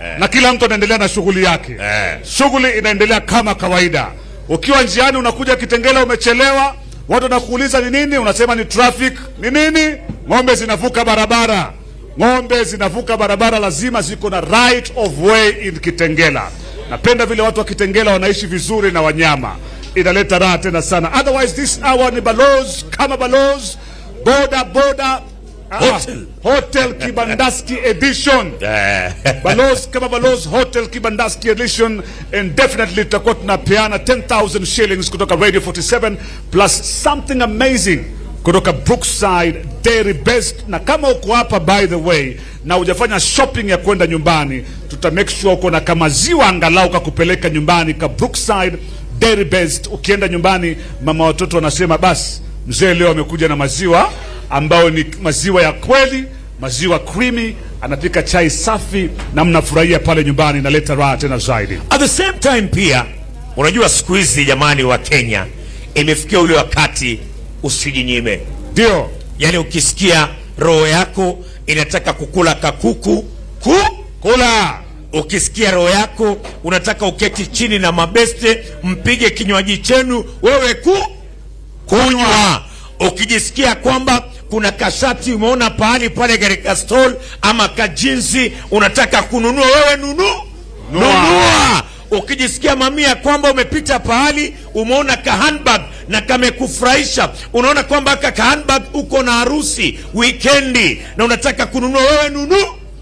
na kila mtu anaendelea na shughuli yake Eh. shughuli inaendelea kama kawaida ukiwa njiani unakuja kitengela umechelewa watu wanakuuliza ni nini unasema ni traffic ni nini ng'ombe zinavuka barabara ng'ombe zinavuka barabara lazima ziko na right of way in kitengela napenda vile watu wa kitengela wanaishi vizuri na wanyama inaleta raha tena sana otherwise this hour ni balos kama balos boda boda ah, Hotel. hotel kibandaski edition Eh. Balos kama Balos Hotel Kibandaski Edition and definitely tutakuwa tunapeana 10,000 shillings kutoka Radio 47 plus something amazing kutoka Brookside Dairy Best. Na kama uko hapa by the way na hujafanya shopping ya kwenda nyumbani, tuta make sure uko na kamaziwa angalau kakupeleka nyumbani ka Brookside Dairy Best. Ukienda nyumbani, mama watoto wanasema basi, mzee leo amekuja na maziwa ambayo ni maziwa ya kweli maziwa creamy, anapika chai safi na mnafurahia pale nyumbani, inaleta raha tena zaidi. At the same time pia unajua siku hizi jamani wa Kenya imefikia ule wakati usijinyime. Ndio Yaani ukisikia roho yako inataka kukula kakuku ku kula ukisikia roho yako unataka uketi chini na mabeste mpige kinywaji chenu wewe ku kunywa ukijisikia kwamba kuna kashati umeona pahali pale katika stall ama kajinsi unataka kununua wewe nunu Nunua. nunua ukijisikia mamia kwamba umepita pahali umeona ka handbag na kamekufurahisha unaona kwamba aka ka handbag uko na harusi wikendi na unataka kununua wewe nunu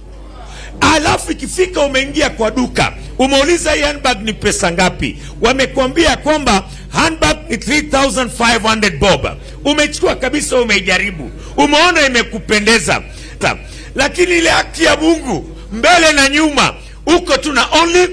alafu ikifika umeingia kwa duka umeuliza hii handbag ni pesa ngapi wamekwambia kwamba handbag ni 3500 bob umechukua kabisa umeijaribu umeona imekupendeza Ta- lakini ile haki ya mungu mbele na nyuma uko tuna only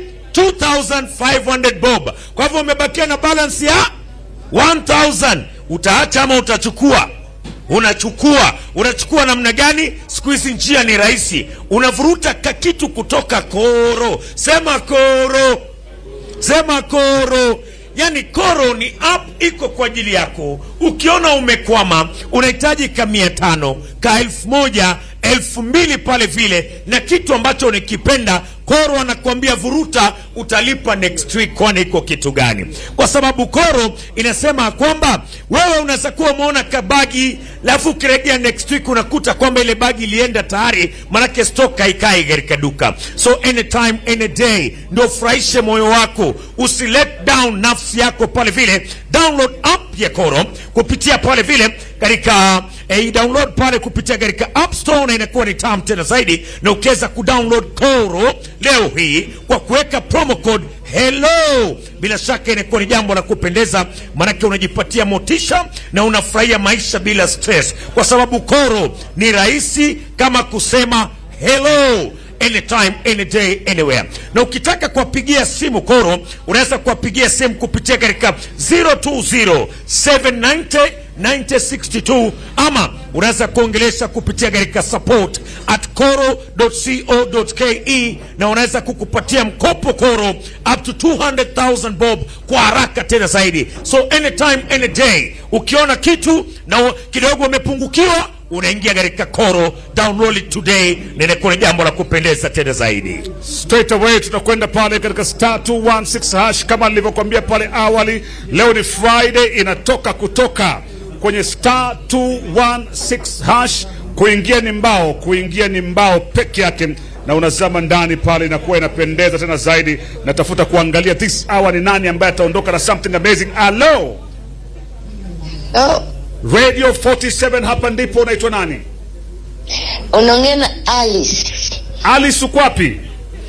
2500 bob kwa hivyo umebakia na balance ya 1000 utaacha ama utachukua unachukua unachukua namna gani siku hizi njia ni rahisi unavuruta kakitu kutoka koro sema koro sema koro yaani koro ni app iko kwa ajili yako ukiona umekwama unahitaji ka mia tano ka elfu moja elfu mbili pale vile na kitu ambacho unikipenda koro anakuambia vuruta utalipa next week kwani iko kitu gani kwa sababu koro inasema kwamba wewe unaweza kuwa umeona kabagi alafu ukirejea next week unakuta kwamba ile bagi ilienda tayari manake stock haikai katika duka so anytime any day ndio furahishe moyo wako usilet down nafsi yako pale vile download app ya koro kupitia pale vile katika eh, download pale kupitia katika app store na inakuwa ni tam tena zaidi na ukiweza kudownload koro leo hii kwa kuweka promo code hello bila shaka inakuwa ni jambo la kupendeza maanake unajipatia motisha na unafurahia maisha bila stress kwa sababu koro ni rahisi kama kusema hello anytime any day anywhere na ukitaka kuwapigia simu koro unaweza kuwapigia simu kupitia katika 020 790 9062 ama unaweza kuongelesha kupitia katika support at coro.co.ke na unaweza kukupatia mkopo koro up to 200,000 bob kwa haraka tena zaidi so anytime any day ukiona kitu na u- kidogo umepungukiwa unaingia katika koro download it today na inakuwa ni jambo la kupendeza tena zaidi straight away tutakwenda pale katika star 216 hash kama nilivyokuambia pale awali leo ni friday inatoka kutoka kwenye star 216 hash kuingia ni mbao kuingia ni mbao peke yake na unazama ndani pale inakuwa inapendeza tena zaidi natafuta kuangalia this hour ni nani ambaye ataondoka na something amazing alo Oh, radio 47 hapa ndipo unaitwa nani unaongea na Alice. alice uko wapi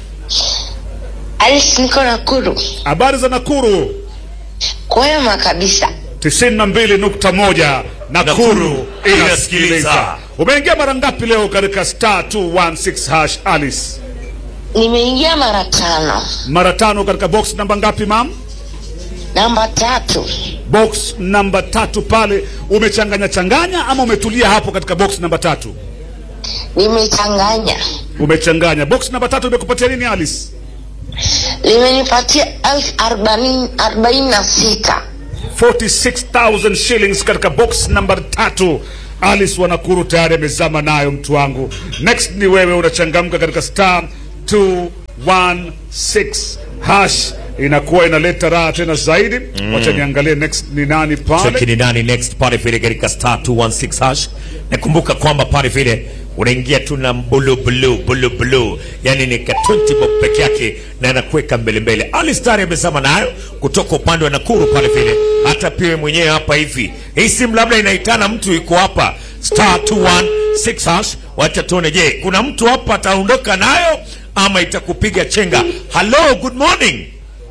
Alice, niko Nakuru. habari za nakuru Kwema kabisa. 92.1 Nakuru Nakuru inasikiliza. inasikiliza. Umeingia mara ngapi leo katika star 216 hash Alice? Nimeingia mara tano. Mara tano katika box namba ngapi mam? Namba tatu. Box namba tatu pale. Umechanganya changanya ama umetulia hapo katika box namba tatu? Nimechanganya. Umechanganya. Box namba tatu imekupatia nini Alice? Limenipatia elfu arobaini arobaini na sita. 46,000 shillings katika box namba tatu. Alice wa Nakuru tayari amezama nayo mtu wangu. Next ni wewe unachangamka katika star 216 hash inakuwa inaleta raha tena zaidi. Wacha niangalie next ni nani pale. Cheki ni nani next pale vile katika star 216 hash. Nakumbuka kwamba pale vile unaingia tu na bulu bulu bulu bulu, yani ni ka 20 bob peke yake na anakuweka mbele mbele. Ali Star amesema nayo kutoka upande wa Nakuru pale vile, hata pia mwenyewe hapa hivi. Hii simu labda inaitana mtu yuko hapa star 216 hash. Wacha tuone, je, kuna mtu hapa ataondoka nayo ama itakupiga chenga? Hello, good morning.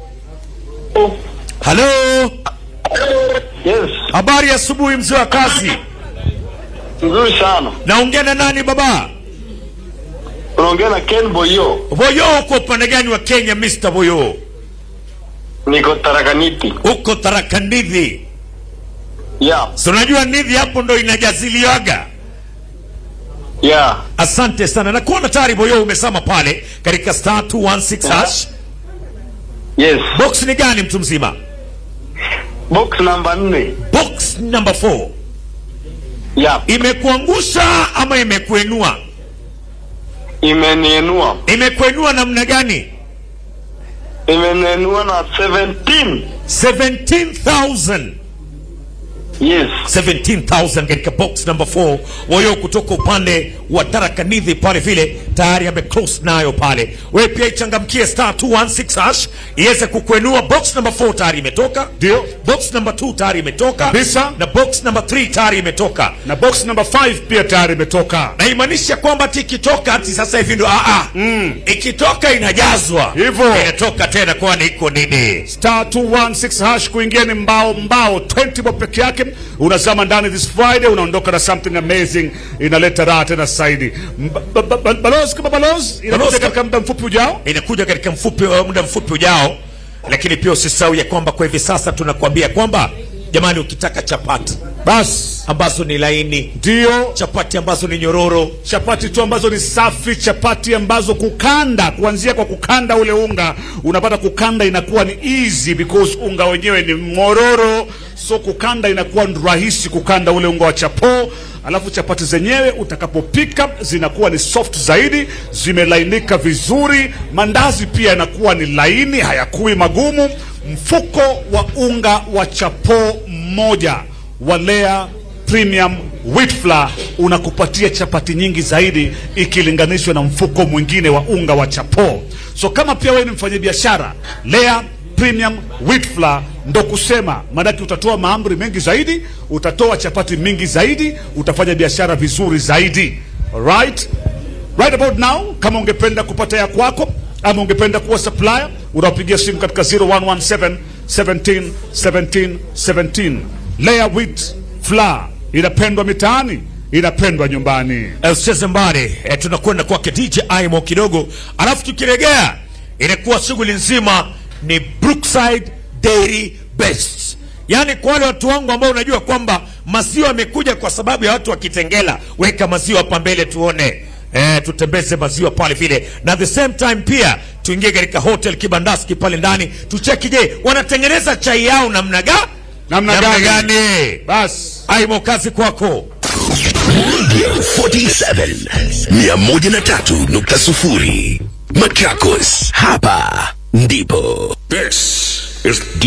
Hello. Yes, Habari ya asubuhi mzee wa kazi. nzuri sana. Naongea na nani baba? Unaongea na Ken Boyo, Boyo, uko upande gani wa Kenya Mr. Boyo? niko Tarakaniti. Uko Tharaka Nithi. Yeah, Si unajua Nithi hapo ndo inajaziliwaga. yeah. Asante sana. Na kuona tayari Boyo umesema pale katika star 216 hash. Yes. Box ni gani mtu mzima? Box namba nne. Box number 4. Yeah, Imekuangusha ama imekuenua? imenienua. Imekuenua namna gani? Imenienua na 17. 17,000. Yes. 17,000 katika box number 4 wayo kutoka upande wa Tharaka Nithi pale vile tayari ameclose nayo pale. Wewe pia ichangamkie star 216 hash iweze kukuenua. Box number 4 tayari imetoka, Ndio. box number 2 tayari imetoka Kabisa. na box number 3 tayari imetoka, Na box number 5 pia tayari imetoka. na imaanisha kwamba ati ikitoka ati sasa hivi ndo a a ikitoka inajazwa Hivyo. inatoka tena, kwani iko nini? star 216 hash kuingia ni mbao mbao 20 bob peke yake unazama ndani this friday unaondoka na something amazing inaleta raha tena zaidi Mba- ba- ba- ba- balozi kama balozi Balozi inakuja kama- katika muda mfupi ujao inakuja katika mfupi muda mfupi ujao, lakini pia usisahau ya kwamba kwa hivi sasa tunakuambia kwamba jamani, ukitaka chapati basi ambazo ni laini, ndio chapati ambazo ni nyororo, chapati tu ambazo ni safi chapati ambazo kukanda kuanzia kwa kukanda ule unga unapata kukanda inakuwa ni easy because unga wenyewe ni mororo so kukanda inakuwa ni rahisi kukanda ule unga wa chapo alafu chapati zenyewe utakapopika zinakuwa ni soft zaidi zimelainika vizuri mandazi pia yanakuwa ni laini hayakui magumu mfuko wa unga wa chapo mmoja wa Lea Premium Wheat Flour unakupatia chapati nyingi zaidi ikilinganishwa na mfuko mwingine wa unga wa chapo. So kama pia wewe ni mfanyabiashara, Lea Premium Wheat Flour ndo kusema, maanake utatoa maamri mengi zaidi, utatoa chapati mingi zaidi, utafanya biashara vizuri zaidi. Alright? Right about now, kama ungependa kupata ya kwako ama ungependa kuwa supplier, unapigia simu katika 0117 17 17 17. Lea Wheat Flour inapendwa mitaani, inapendwa nyumbani. Eh, usicheze mbali eh, tunakwenda kwake DJ Aimo kidogo, alafu tukiregea inakuwa shughuli nzima ni Brookside Dairy Best. Yaani kwa wale watu wangu ambao unajua kwamba maziwa yamekuja kwa sababu ya watu wa Kitengela, weka maziwa hapa mbele tuone. Eh, tutembeze maziwa pale vile na at the same time pia tuingie katika hotel Kibandaski pale ndani tucheki, je, wanatengeneza chai yao namna ga Namna gani? gani? Basi Aimo, kazi kwako. 47 103.0 Machakos, hapa ndipo. This is